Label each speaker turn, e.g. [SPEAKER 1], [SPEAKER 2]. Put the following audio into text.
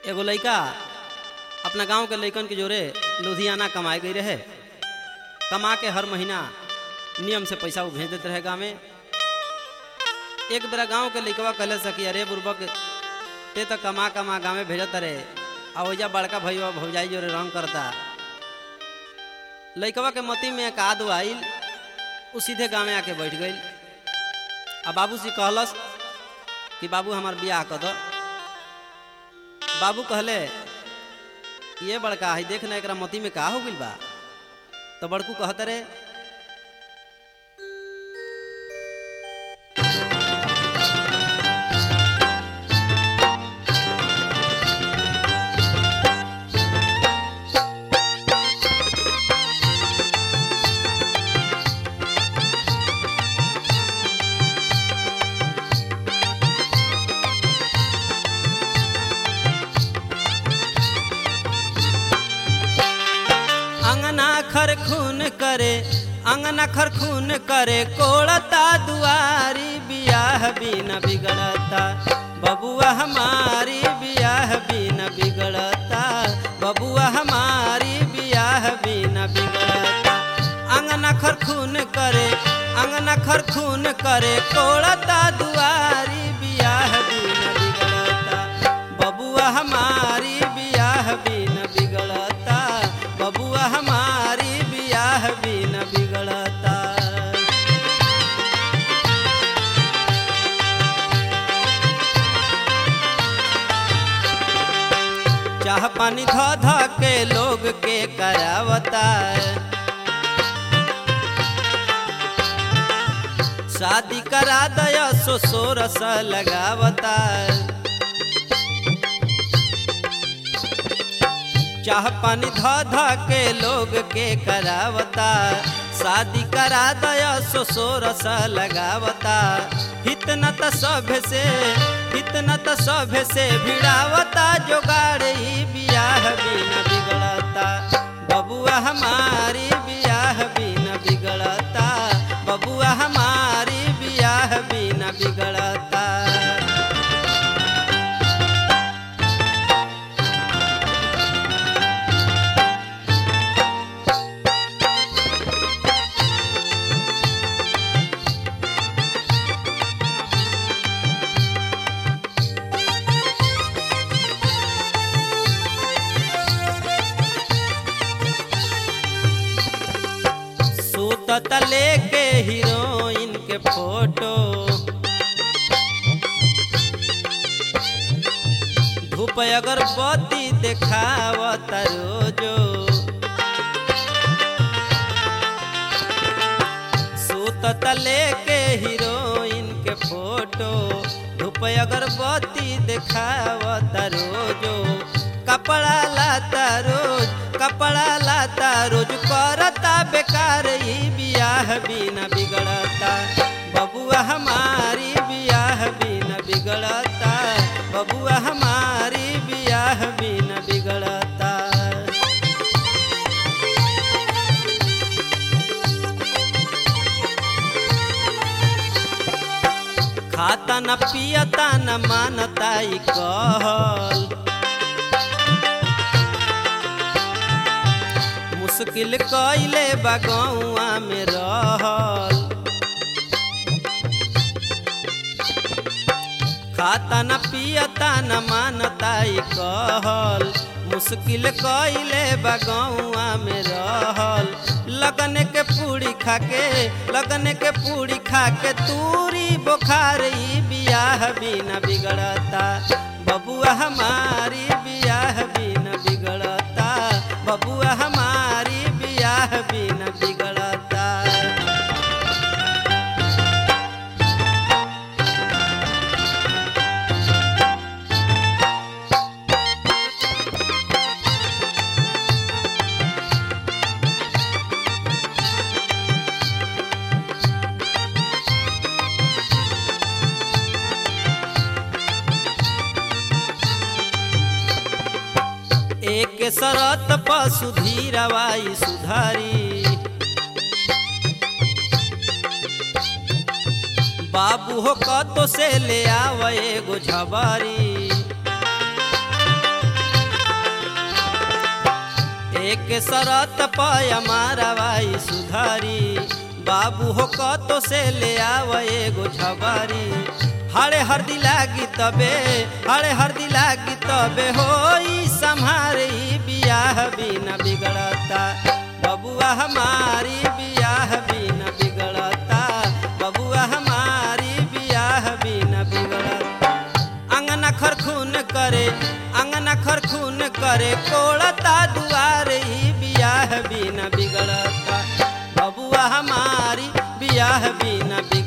[SPEAKER 1] एगो लड़का अपना गांव के लड़कन के जोरे लुधियाना कमाए गई रहे कमा के हर महीना नियम से पैसा वो भेज देते रहे गाँव में एक बेरा गांव के लड़कवा कहले सकी अरे बुर्बक ते तो कमा कमा गाँव में भेजत रहे आ ओजा बड़का भैया भौजाई जोरे रंग करता लड़कवा के मती में एक आदू आइल उ सीधे गाँव में आके बैठ गई आ बाबू से कहलस कि बाबू हमार बियाह कर दो बाबू कहले ये बड़का है देख ना एकरा मती में का हो गइल बा तो बड़कू कहत रे अंगना खर खून करे अंगना खर खून करे कोड़ता दुआरी बियाह बिना बिगड़ता बबुआ हमारी बियाह बिना बिगड़ता बबुआ हमारी बियाह बिना बिगड़ता अंगना खर खून करे अंगना खर खून करे कोड़ता दुआरी बियाह बिना बिगड़ता बबुआ हमारी बियाह बिना बिगड़ता बबुआ हमारी बियाह बिना बिगड़ता चाह पानी ध ध के लोग के करावता शादी करा दया सो सोरस लगावता चाह पानी ध ध के लोग के करावता शादी करा दया सो सोरस लगावता हितना त सभ से हितना त सभ से भिड़ावता जोगाड़ ई बियाह बिना बिगड़ता बबुआ हमारी बियाह बिना बिगड़ता बबुआ हमारी बियाह बिना बिगड़ता सूतत लेके हीरोइन के फोटो धूप अगरबत्ती देखावत रोजो सूतत लेके हीरोइन के फोटो धूप अगरबत्ती देखावत रोजो कपड़ा लाता रोज कपड़ा लाता रोज करता बेकार ई बियाह बिना बिगड़ता बबुआ हमारी बियाह बिना बिगड़ता बबुआ हमारी बियाह बिना बिगड़ता खाता न पियता न मानता ई कहल मुश्किल कैले बगौआ में रहल खाता न पियता न मानता ई कहल मुश्किल कैले बगौआ में रहल लगन के पूरी खाके लगन के पूरी खाके तूरी बुखार ई बियाह बिना बिगड़ता बबुआ हमारी बियाह बिना बिगड़ता बबुआ हमारी बियाह बिना बिगड़ता एक शरत पशु धीरवाई सुधारी बाबू हो कतो से ले आव एगो झबारी एक शरत पय मारवाई सुधारी बाबू हो कतो से ले आव एगो झबारी हरे हरदी लागी तबे हरे हरदी लागी तबे होई संहारे ई बियाह बिना बिगड़ता बबुआ हमारी बियाह बिना बिगड़ता बबुआ हमारी बियाह बिना बिगड़ता अंगना खरखून करे अंगना खरखून करे कोड़ता दुआर ई बियाह बिना बिगड़ता बबुआ हमारी बियाह बिना बिगड़ता